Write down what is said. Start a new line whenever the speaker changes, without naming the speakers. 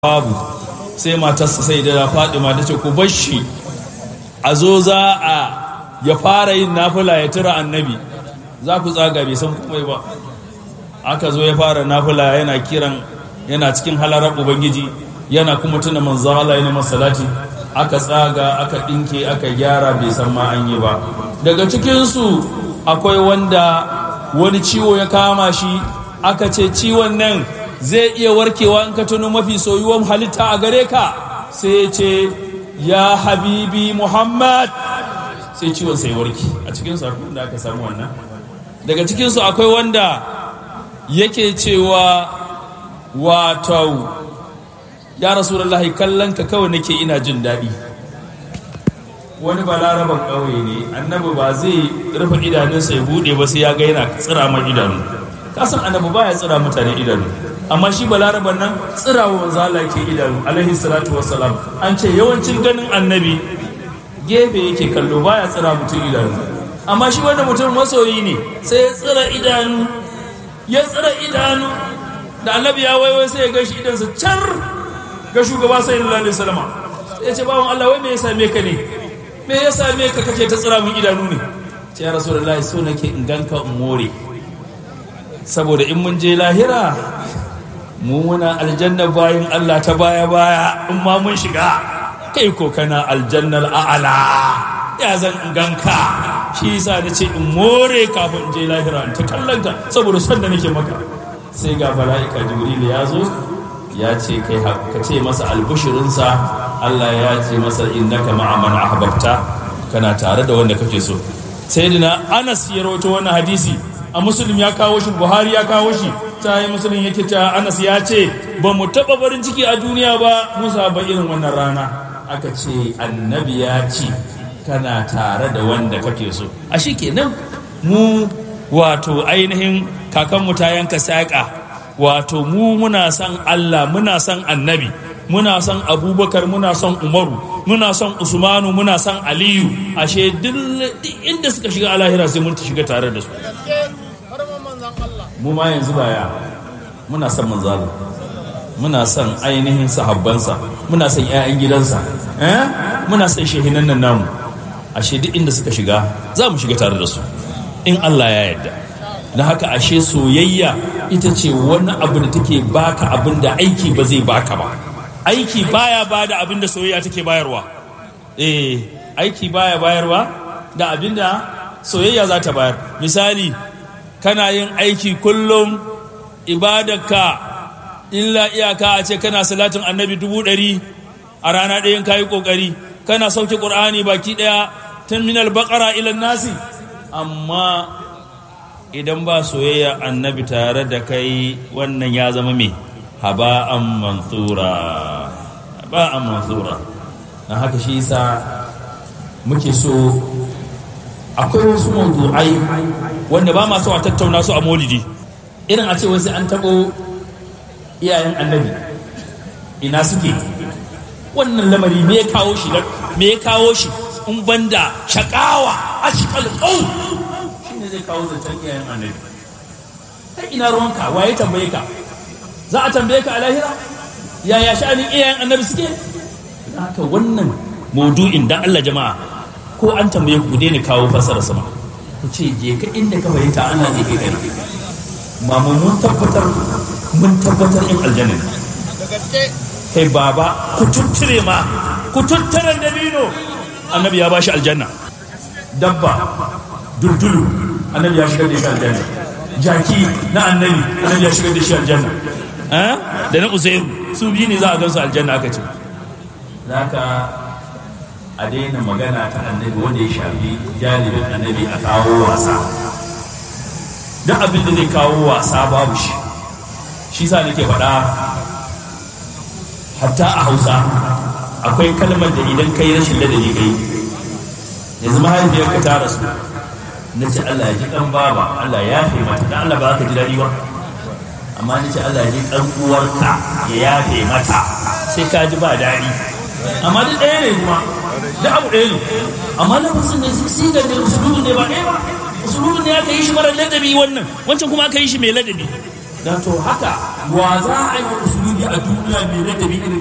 babu sai matarsa sai da fadima ta ce ku bar shi a zo za a ya fara yin nafila ya tura annabi za ku tsaga bai san komai ba aka zo ya fara nafila yana kiran yana cikin halarar ubangiji yana kuma tuna manzon Allah yana masalati aka tsaga aka dinke aka gyara bai san ma an yi ba daga cikinsu akwai wanda wani ciwo ya kama shi aka ce ciwon nan zai iya warkewa in ka tuno mafi soyuwan halitta a gare ka sai ya ce ya habibi muhammad sai ciwon sai warke a cikinsu akwai da aka samu wannan daga cikinsu akwai wanda yake cewa wato ya rasulullahi kallon ka kawai nake ina jin daɗi wani balaraban ƙauye ne annabi ba zai rufe idanunsa ya buɗe ba sai ya ga yana tsira mai idanu kasan annabi ba ya tsira mutane idanu amma shi balaraban nan tsirawa manzo Allah ke idanu alaihi salatu wassalam an ce yawancin ganin annabi gefe yake kallo baya tsira mutum idanu amma shi wanda mutum masoyi ne sai ya tsira idanu ya tsira idanu da annabi ya waiwai sai ya ga shi idansa car ga shugaba sallallahu alaihi wasallam sai ya ce bawon Allah wai me ya same ka ne me ya same ka kake ta tsira mun idanu ne ce ya rasulullahi so nake in ganka in more saboda in mun je lahira mu muna aljanna bayan Allah ta baya baya in ma mun shiga kai ko kana aljannar a'ala ya zan ganka shi yasa na ce in more kafin in je lahira in ta kallonka saboda son da nake maka sai ga mala'ika jibril ya zo ya ce kai ka ce masa albushirinsa Allah ya ce masa innaka ma'a man ahbabta kana tare da wanda kake so sayyidina Anas ya rawaito wannan hadisi a muslim ya kawo shi buhari ya kawo shi ta yi musulun yake ta anas ya ce ba mu taɓa farin ciki a duniya ba musa ba irin wannan rana aka ce annabi ya ce kana tare da wanda kake so a shi kenan mu wato ainihin kakanmu ta yanka saƙa wato mu muna son allah muna son annabi muna son abubakar muna son umaru muna son usmanu muna son aliyu ashe duk inda suka shiga alahira sai mun shiga tare da su mu ma yanzu baya muna son manzalo muna son ainihin sahabbansa muna son 'ya'yan gidansa eh muna son shehinan nan namu ashe duk inda suka shiga za mu shiga tare da su in Allah ya yarda na haka ashe soyayya ita ce wani abu da take baka abin da aiki ba zai baka ba aiki baya ba da abin da soyayya take bayarwa eh aiki baya bayarwa da abin da soyayya za ta bayar misali kana yin aiki kullum ibadarka illa iyaka a ce kana salatin annabi dubu ɗari a rana ɗayan kayi ƙoƙari kana sauke ƙur'ani baki ɗaya tun minal baƙara ilan nasi amma idan ba soyayya annabi tare da kai wannan ya zama me haba'an mansura haba'an mansura na haka shi yasa muke so akwai wasu mawdu'ai wanda ba masu a tattauna su a molidi irin a ce wasu an taɓo iyayen annabi ina suke wannan lamari me ya kawo shi me ya kawo shi in banda shakawa ashqal qaum shine zai kawo zancen iyayen annabi kai ina ruwanka waye tambaye ka za a tambaye ka a lahira yaya sha'anin iyayen annabi suke haka wannan maudu'in dan Allah jama'a ko an tambaye ku daina kawo fasara sama ku ce je ka inda ka fahimta Allah zai kai kai mamu mun tabbatar mun tabbatar in aljanna kai baba ku tuttire ma ku tuttare dabino annabi ya bashi aljanna dabba duldulu annabi ya shigar da shi aljanna jaki na annabi annabi ya shigar da shi aljanna da na uzairu su biyu ne za a gansu aljanna aka ce zaka a daina magana ta annabi wanda ya shafi jalibin annabi a kawo wasa duk abin da zai kawo wasa babu shi shi sa nake faɗa hatta a hausa akwai kalmar da idan kai rashin ladabi kai yanzu mahaifiyarka ta rasu na ce Allah ya ji kan baba Allah ya yafe mata dan Allah ba za ka ji daɗi ba amma na ce Allah ya ji kan uwarka ya yafe mata sai ka ji ba daɗi amma duk ɗaya ne kuma da abu ɗaya ne amma na fasin ne sigar da usulubin ne ba ɗaya ba usulubin ne aka yi shi mara ladabi wannan wancan kuma aka yi shi mai ladabi
dan to haka wa za a yi wa musulmi a duniya mai ladabi irin